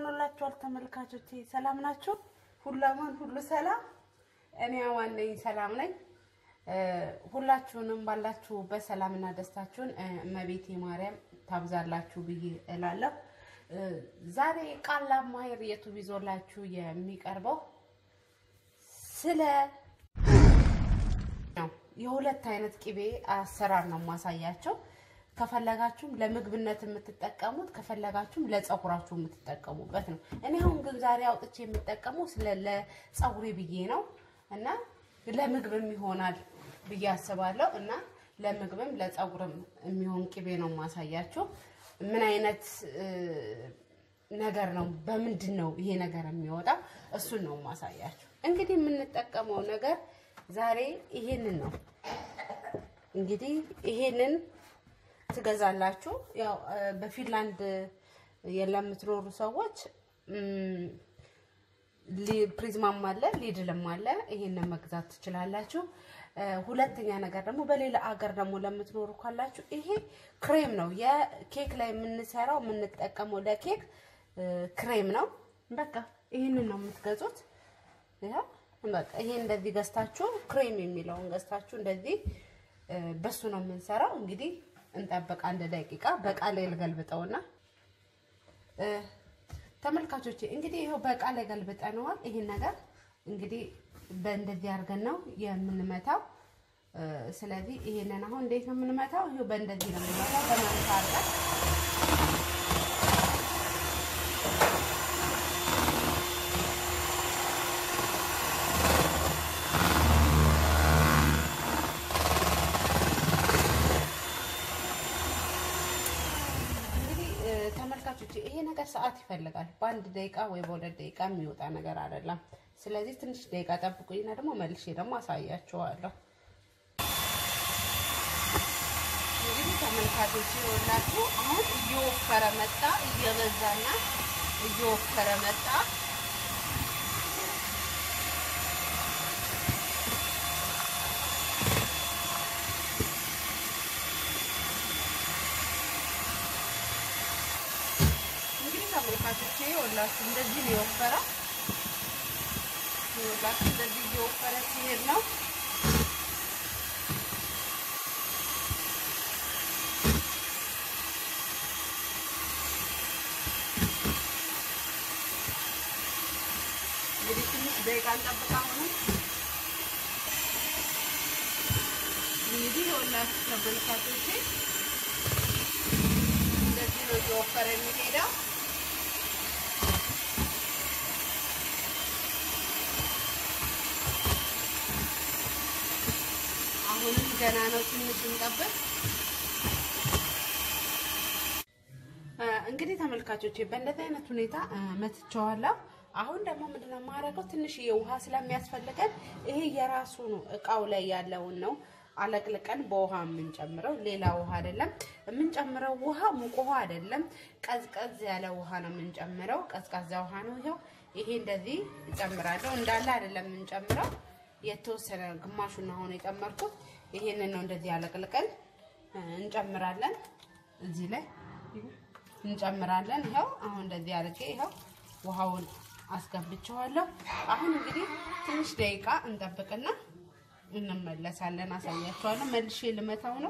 እንደምንላችኋል ተመልካቾቼ፣ ሰላም ናችሁ? ሁሉ አማን፣ ሁሉ ሰላም። እኔ አማን ነኝ፣ ሰላም ነኝ። ሁላችሁንም ባላችሁበት ሰላምና ደስታችሁን እመቤቴ ማርያም ታብዛላችሁ ብዬ እላለሁ። ዛሬ ቃል ማሄር የቱብ ይዞላችሁ የሚቀርበው ስለ ነው የሁለት አይነት ቅቤ አሰራር ነው ማሳያቸው። ከፈለጋችሁም ለምግብነት የምትጠቀሙት ከፈለጋችሁም ለፀጉራችሁ የምትጠቀሙበት ነው። እኔ አሁን ግን ዛሬ አውጥቼ የምጠቀመው ስለ ለፀጉሬ ብዬ ነው እና ለምግብም ይሆናል ብዬ አስባለሁ እና ለምግብም ለፀጉርም የሚሆን ቅቤ ነው ማሳያችሁ። ምን አይነት ነገር ነው በምንድን ነው ይሄ ነገር የሚወጣው እሱን ነው ማሳያችሁ። እንግዲህ የምንጠቀመው ነገር ዛሬ ይሄንን ነው። እንግዲህ ይሄንን ትገዛላችሁ። ያው በፊንላንድ ለምትኖሩ ሰዎች ፕሪዝማም አለ፣ ሊድልም አለ። ይሄንን መግዛት ትችላላችሁ። ሁለተኛ ነገር ደግሞ በሌላ አገር ደግሞ ለምትኖሩ ካላችሁ ይሄ ክሬም ነው። የኬክ ላይ የምንሰራው የምንጠቀመው ለኬክ ክሬም ነው። በቃ ይህንን ነው የምትገዙት። በቃ ይሄ እንደዚህ ገዝታችሁ ክሬም የሚለውን ገዝታችሁ እንደዚህ በሱ ነው የምንሰራው። እንግዲህ እንጠብቅ አንድ ደቂቃ። በቃ ላይ ልገልብጠውና ተመልካቾቼ እንግዲህ ይኸው በቃ ላይ ገልብጠነዋል። ይሄን ነገር እንግዲህ በእንደዚህ አድርገን ነው የምንመታው። ስለዚህ ይሄንን አሁን እንዴት ነው የምንመታው? ይኸው በእንደዚህ ነው የምንመታው በማለት አድርገን ተመልካቾች ይሄ ነገር ሰዓት ይፈልጋል። በአንድ ደቂቃ ወይ በሁለት ደቂቃ የሚወጣ ነገር አይደለም። ስለዚህ ትንሽ ደቂቃ ጠብቁኝና ደግሞ መልሼ ደግሞ አሳያችኋለሁ። እንግዲህ ተመልካቾች ይኸውላችሁ አሁን እየወፈረ መጣ፣ እየበዛና እየወፈረ መጣ። ተመልካቾቼ ይኸውላችሁ እንደዚህ ነው የወፈረው። ይኸውላችሁ እንደዚህ እየወፈረ ሲሄድ ነው እንግዲህ ትንሽ ደቂቃ እንጠብቅ። አሁንም እንግዲህ ይኸውላችሁ ተመልካቾቼ እንደዚህ ነው እየወፈረ የሚሄደው። አሁንም ገና ነው፣ ትንሽ እንጠብቅ። እንግዲህ ተመልካቾቼ በእንደዚህ አይነት ሁኔታ መትቸዋለሁ። አሁን ደግሞ ምንድነው የማደርገው? ትንሽ የውሃ ስለሚያስፈልገን ይሄ የራሱ ነው እቃው ላይ ያለውን ነው አለቅልቀን በውሃ የምንጨምረው ሌላ ውሃ አይደለም የምንጨምረው። ውሃ ሙቅ ውሃ አይደለም፣ ቀዝቀዝ ያለ ውሃ ነው የምንጨምረው። ቀዝቃዛ ውሃ ነው። ይኸው ይሄ እንደዚህ እጨምራለሁ። እንዳለ አይደለም የምንጨምረው የተወሰነ ግማሹን አሁን የጨመርኩት ይሄንን ነው። እንደዚህ አለቅልቀን እንጨምራለን። እዚህ ላይ እንጨምራለን። ይኸው አሁን እንደዚህ አድርጌ ይኸው ውሃውን አስገብቼዋለሁ። አሁን እንግዲህ ትንሽ ደቂቃ እንጠብቅና እንመለሳለን። አሳያቸዋለሁ። መልሼ ልመታው ነው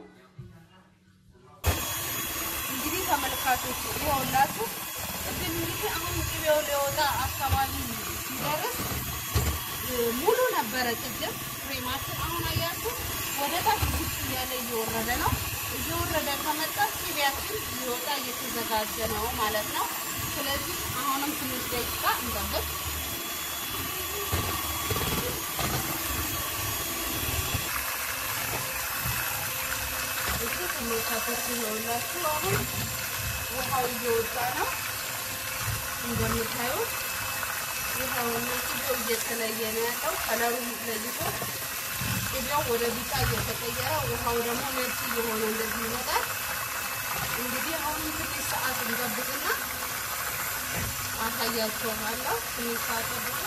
እንግዲህ ተመልካቾች ይኸውላችሁ እዚህ እንግዲህ አሁን ቅቤው ሊወጣ አካባቢ ሲደርስ ሙሉ ነበረ ቅድም ክሬማችን። አሁን አያችሁ ወደ ታች ዝቅ እያለ እየወረደ ነው። እየወረደ ከመጣ ቅቤያችን ሊወጣ እየተዘጋጀ ነው ማለት ነው። ስለዚህ አሁንም ትንሽ ደቂቃ እንጠብቅ። እሱ ተመልካቾች ይኸውላችሁ አሁን ውሃው እየወጣ ነው እንደምታዩት ውሃውና ቅቤው እየተለየ ነው ያለው። ከለሩ ለይቶ ቅቤው ወደ ቢጫ እየተቀየረ ውሃው ደግሞ ነጭ እየሆነ እንደዚህ ይመጣል። እንግዲህ አሁንም ትንሽ ሰዓት እንጠብቅና አሳያችኋለሁ። ትንሽ ሰዓት ጠብቁ።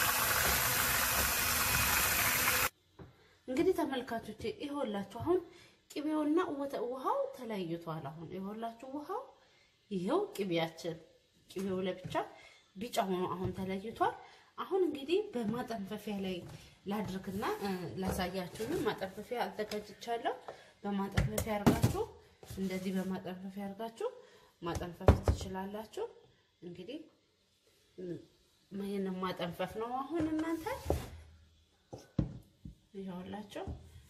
እንግዲህ ተመልካቾቼ ይኸውላችሁ አሁን ቅቤውና ውሃው ተለይቷል። አሁን ይኸውላችሁ ውሃው ይኸው ቅቤያችን ቅቤው ለብቻ ቢጫ ሆኖ አሁን ተለይቷል። አሁን እንግዲህ በማጠንፈፊያ ላይ ላድርግና ላሳያችሁንም ማጠንፈፊያ አዘጋጅቻለሁ። በማጠንፈፊያ አድርጋችሁ እንደዚህ በማጠንፈፊያ አድርጋችሁ ማጠንፈፍ ትችላላችሁ። እንግዲህ ይህንን ማጠንፈፍ ነው አሁን እናንተ ይኸውላችሁ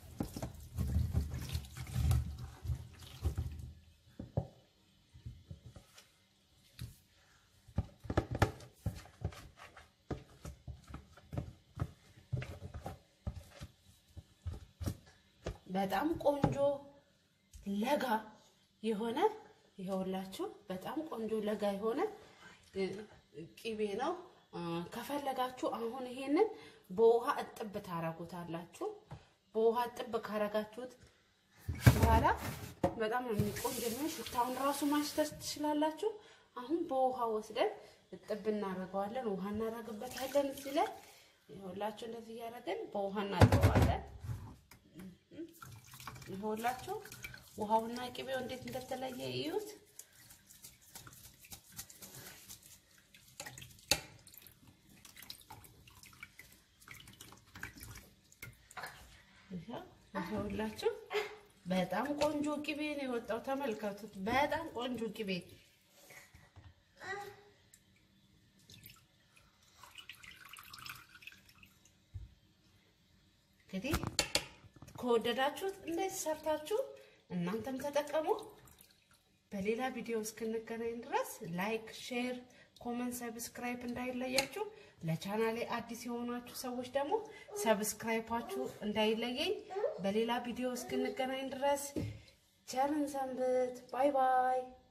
በጣም ቆንጆ ለጋ የሆነ ይኸውላችሁ በጣም ቆንጆ ለጋ የሆነ ቂቤ ነው። ከፈለጋችሁ አሁን ይሄንን በውሃ እጥብ ታረጉታላችሁ። በውሃ እጥብ ካረጋችሁት በኋላ በጣም ቆንጆ ነው። ሽታውን ራሱ ማሽተት ትችላላችሁ። አሁን በውሃ ወስደን እጥብ እናደርገዋለን። ውሃ እናደርግበታለን እዚህ ላይ ይኸውላችሁ እንደዚህ እያደረግን በውሃ እናጥበዋለን። ይኸውላችሁ ውሃውና ቅቤው እንዴት እንደተለየ እዩት። ይኸውላችሁ በጣም ቆንጆ ቅቤ ነው የወጣው። ተመልከቱት። በጣም ቆንጆ ቅቤ እንግዲህ ከወደዳችሁት እንደዚህ ሰርታችሁ እናንተም ተጠቀሙ። በሌላ ቪዲዮ እስክንገናኝ ድረስ ላይክ፣ ሼር፣ ኮመንት፣ ሰብስክራይብ እንዳይለያችሁ። ለቻናሌ አዲስ የሆናችሁ ሰዎች ደግሞ ሰብስክራይባችሁ እንዳይለየኝ። በሌላ ቪዲዮ እስክንገናኝ ድረስ ቸርን ሰንብት። ባይ ባይ።